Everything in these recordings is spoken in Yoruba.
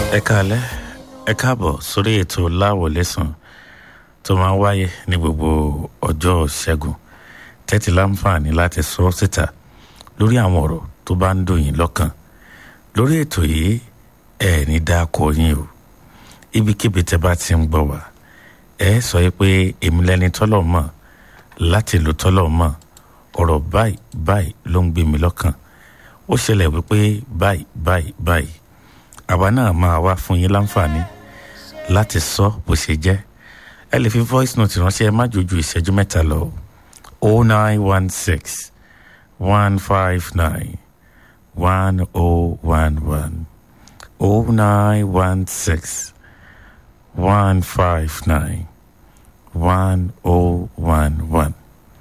ẹ káalẹ́ ẹ káàbọ̀ sórí ètò láwọlẹ́sàn tó máa ń wáyé ní gbogbo ọjọ́ ṣẹ́gun tẹ́tí láǹfààní láti sọ síta lórí àwọn ọ̀rọ̀ tó bá ń dùn yín lọ́kàn lórí ètò yìí ẹ ní dáko yín o ibikíbi tẹ́ bá ti ń gbọ́ wá ẹ sọ pé èmi lẹni tọ́lọ̀ mọ̀ láti lò tọ́lọ̀ mọ̀ ọ̀rọ̀ báyìí báyìí ló ń gbé mi lọ́kàn ó ṣẹlẹ̀ wípé báyìí báyìí báyìí àwa náà máa wá fún yín láǹfààní láti sọ bó ṣe jẹ́ ẹ lè fi voice note ránṣẹ́ ẹ má jojú ìṣẹ́jú mẹ́ta lọ o nine one six one five nine one oh one one o nine one six one five nine one oh one one.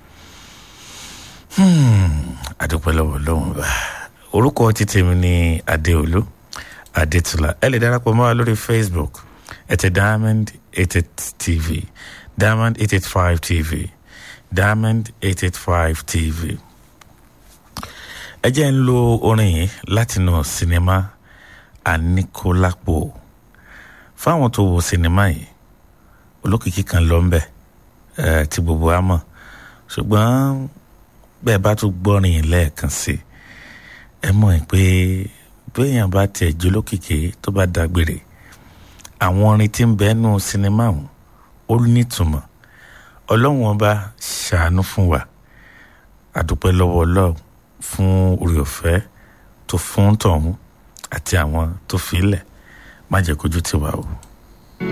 àdúpẹ́ lọ́wọ́ lọ́wọ́ bá orúkọ títí mi ní adéolú adétúlá ẹ lè darapọ̀ mọ́ wa lórí facebook ẹ̀tẹ̀ diamond eight eight tv diamond eight eight five tv diamond eight eight five tv. ẹ jẹ́ ń lo orin yìí látinú sinimá anikolapo fáwọn tó wo sinimá yìí olókìkí kan lọ ń bẹ̀ ẹ̀ tí gbogbo wa mọ̀ ṣùgbọ́n bẹ́ẹ̀ bá tún gbọ́rin yìí lẹ́ẹ̀kan sí ẹ mọ̀ pé béèyàn bá tiẹ̀ jólókìkí tó bá dágbére àwọn orin tí ń bẹ nù sinimá ọ̀hún ó nítumọ̀ ọlọ́run ọba ṣàánú fún wa àdúpẹ́ lọ́wọ́ ọlọ́run fún orí ọ̀fẹ́ tó fún tọ̀hún àti àwọn tó fi lẹ̀ má jẹ́ kójú tiwa o.